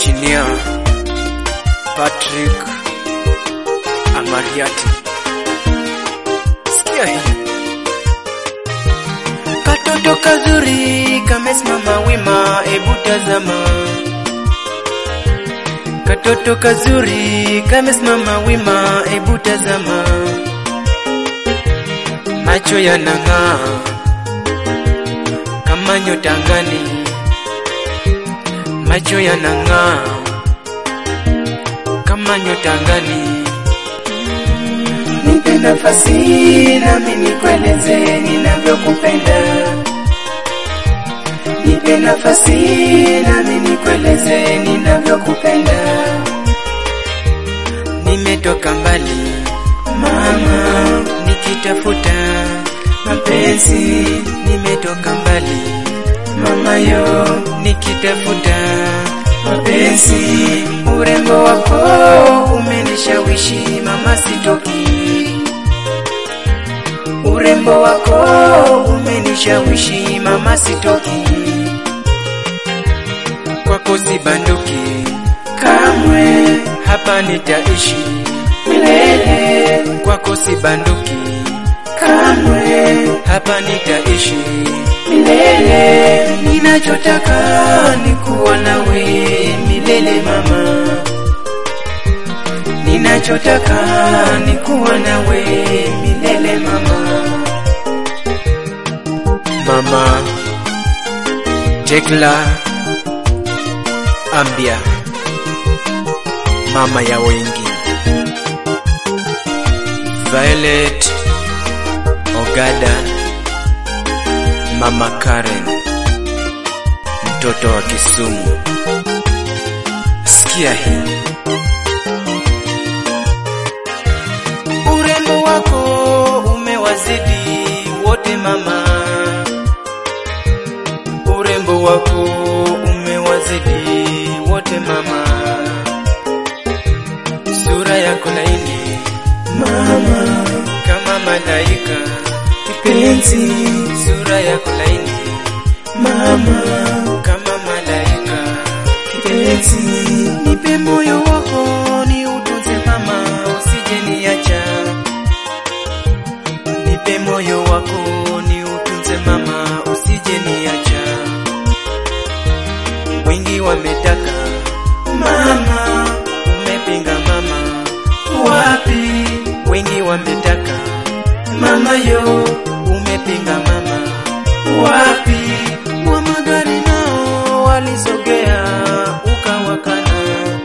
Engineer Patrick Amariati. Sikia hii. Katoto kazuri kamesimama wima, ebu tazama. Katoto kazuri kamesimama wima, ebu tazama. Macho yanang'aa kama nyota angani, macho yanang'aa kama nyota angani. Nipe nafasi nami nikueleze ninavyokupenda. Nipe nafasi nami nikueleze ninavyokupenda. Nimetoka mbali mama, nikitafuta mapenzi. Nimetoka mbali mama yo, nikitafuta mapenzi. Urembo wako umenishawishi mama, sitoki. Urembo wako umenishawishi mama, sitoki. Kwako sibanduki kamwe, hapa nitaishi milele. Kwako sibanduki kamwe, hapa nitaishi milele. Ninachotaka ni kuwa nawe milele mama, ninachotaka ni kuwa nawe milele mama. Mama Tekla Ambia, mama ya wengi. Violet Ogada, mama Karen, mtoto wa Kisumu. Sikia hii. Urembo wako umewazidi wote mama, urembo wako umewazidi wote mama, sura yako laini mama, kama malaika kipenzi, sura yako laini mama, kama malaika kipenzi, nipe moyo wako ni utunze mama, usije niacha, nipe moyo wako ni utunze mama, usije niacha, wengi wametaka mama, umepinga mama, wapi? Wengi wametaka mama yo, umepinga mama, wapi? Wa magari nao walisogea ukawakana,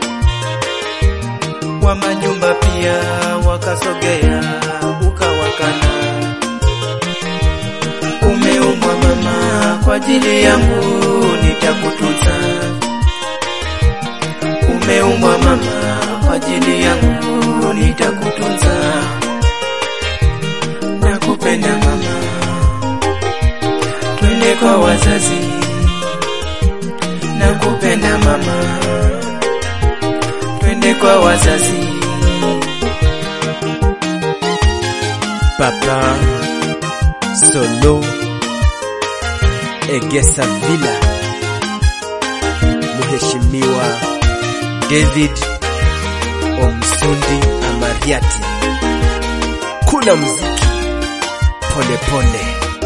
wa majumba pia wakasogea ukawakana. Umeumbwa mama, kwa ajili yangu nitakutunza. Umeumbwa mama, kwa ajili yangu nitakutunza. Nakupenda mama, twende kwa wazazi. Nakupenda mama, twende kwa wazazi. Papa Solo Egesa Villa, Mheshimiwa David Omsundi Amariati, kuna muziki pole pole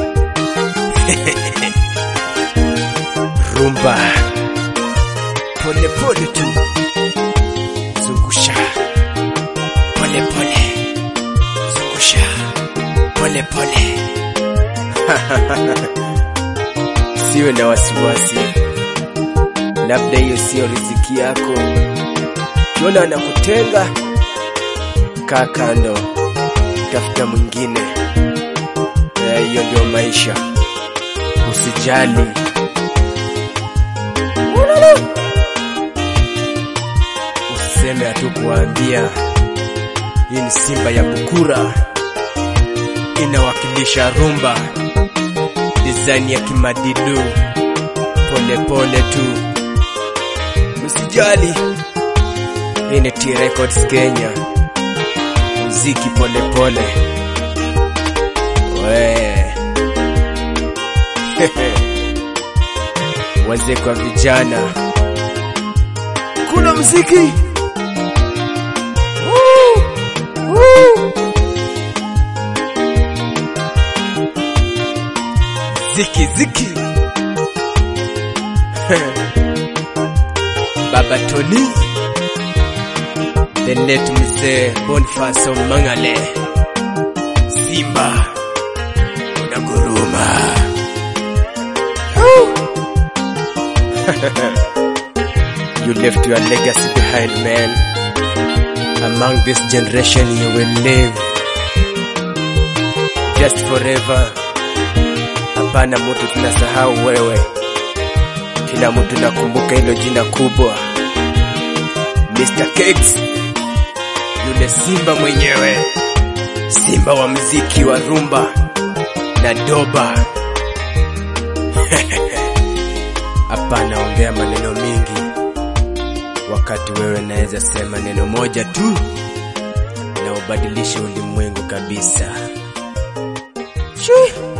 rumba pole pole tu, zungusha pole pole, zungusha pole pole. Siwe na wasiwasi, labda hiyo siyo riziki yako. Kiona anakutenga, kaa kando, tafuta mwingine. Eh, Hiyo ndio maisha, usijali. Usiseme hatukuwaambia. Hii ni Simba ya Bukura, inawakilisha rumba, design ya kimadilu, pole pole tu, usijali. Hii ni T Records Kenya, muziki pole pole. We wazee kwa vijana, mziki. Woo! Woo! Ziki ziki. Baba Tony. The late mzee Boniface Omangale. Simba unaguruma. you left your legacy behind, man. Among this generation, you will live just forever. Hapana mtu tunasahau wewe, kila mtu nakumbuka hilo jina kubwa, Mr. Cakes, yule simba mwenyewe, simba wa mziki wa rumba na doba. Hapana ongea maneno mingi, wakati wewe naweza sema neno moja tu na ubadilishe ulimwengu kabisa. Shoo!